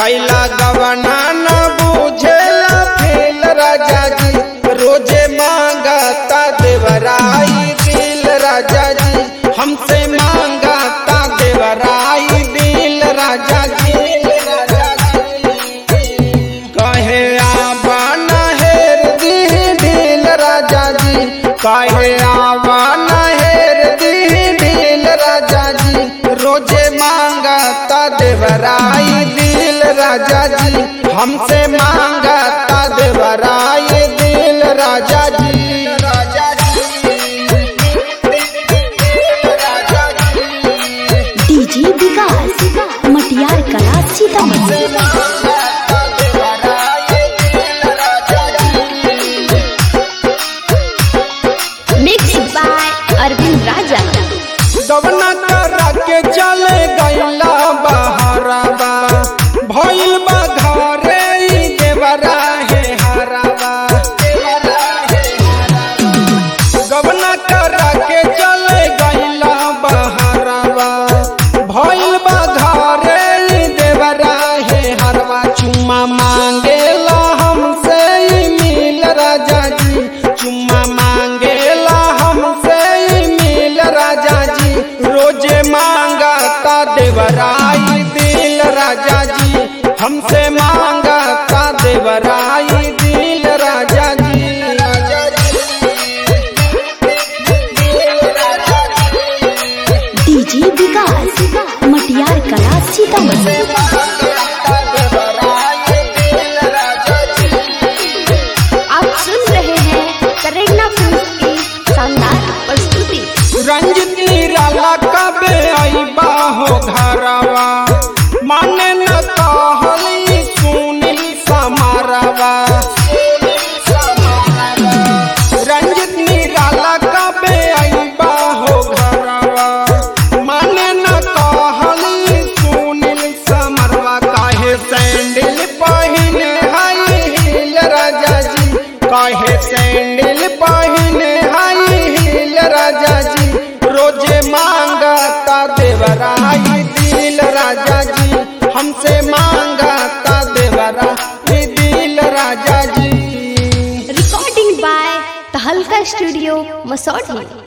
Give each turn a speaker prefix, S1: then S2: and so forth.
S1: कैला गवना न बुझेला फेल राजा जी रोजे मांगता देवराई दिल राजा जी हमसे मांगता देवराई दिल राजा जी कहे आबा नहेर दी दिल राजा जी कहे आबा नहेर दी दिल राजा जी रोजे मांगता देवराई दिल राजा जी हमसे मांगता देवराई दिल राजा जी राजा
S2: DJ Vikas Matiyar Kala Sitamarhi mix by Arvind Raja
S1: दवना करा के चले गईला बहरावा भइल बा घरे ई देवरा हे हरावा गवना करा के चले गईला बहरावा भइल बा घरे ई देवरा हे हरवा चुम्मा मांगेला हमसे ई मिल राजा जी चुम्मा मांगेला हमसे ई मिल राजा जी रोजे मांगता देवराई दिल राजा जी हमसे मांगता देवराई दिल राजा जी
S2: डीजे विकास मटियार कला सीतामढ़ी आप सुन रहे हैं करेगना फिल्म की शानदार प्रस्तुति
S1: रंजित निराला कबे आईबा हो घरवा माने न कहली सुनी समारवा रंजित निराला कबे आईबा हो घरवा माने न कहली सुनील समरवा काहे सैंडल पहिने हाई हिल राजा जी काहे सैंडल पहिने हाई हिल राजा जी रोजे मांगता देवराई दिल राजा जी हमसे मांगता देवरा दिल Raja ji
S2: recording by Tahalka studio Masaurhi